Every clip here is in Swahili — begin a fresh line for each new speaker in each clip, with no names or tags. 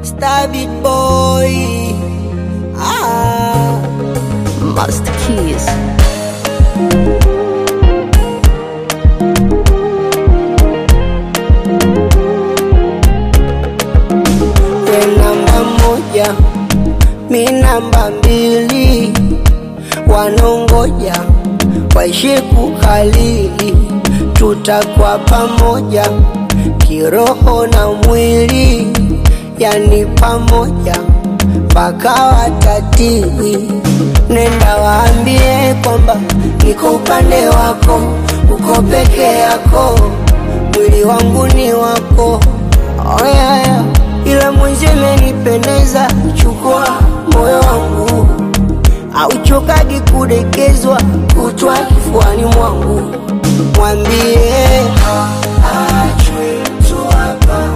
Stabit boy. Ah.
Master Keys.
We namba moja, mi namba mbili, wanongoja waishi kukalili, tutakuwa pamoja kiroho na mwili, yani pamoja mpaka watatili. Nenda waambie kwamba niko upande wako, uko peke yako, mwili wangu ni wako. Oh yeah, yeah. Ila mwenzi imenipendeza, chukua moyo wangu, auchokagi kudekezwa, kutwa kifuani mwangu, mwambie haachwi mtu hapa,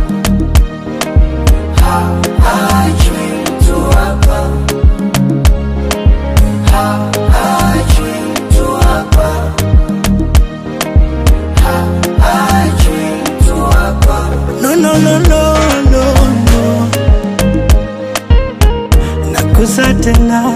haachwi mtu hapa, haachwi mtu hapa, haachwi mtu hapa.
No, no, no, no, no, no. Nakusa tena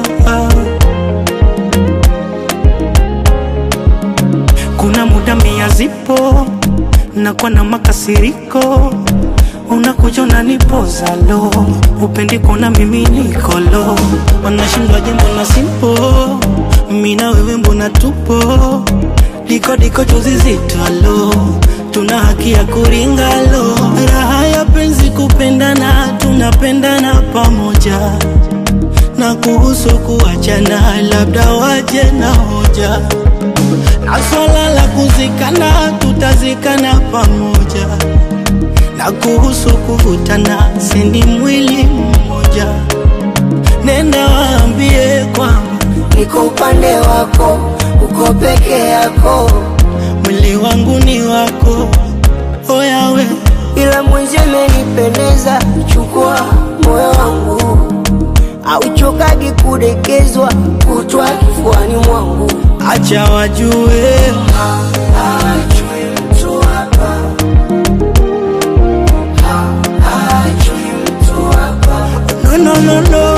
kuna muda mia zipo nakuwa na makasiriko unakuja unanipoza lo upendi kuona mimi niko lo wanashindwa jambo na simpo mina wewe mbona tupo diko diko chozi zito lo tuna haki ya kuringa lo raha ya penzi kupendana tunapendana pamoja na kuhusu kuachana labda waje na hoja na swala la kuzikana tutazikana pamoja na kuhusu kuvutana sini mwili mmoja nenda waambie kwamba
niko upande wako, uko peke yako,
mwili wangu ni wako oyawe
ila mwenzi imenipendeza, chukua moyo wangu, auchokagi kudekezwa, kutwa kifuani mwangu,
acha wajue
haachwi mtu hapa, haachwi mtu hapa,
no, no, no, no,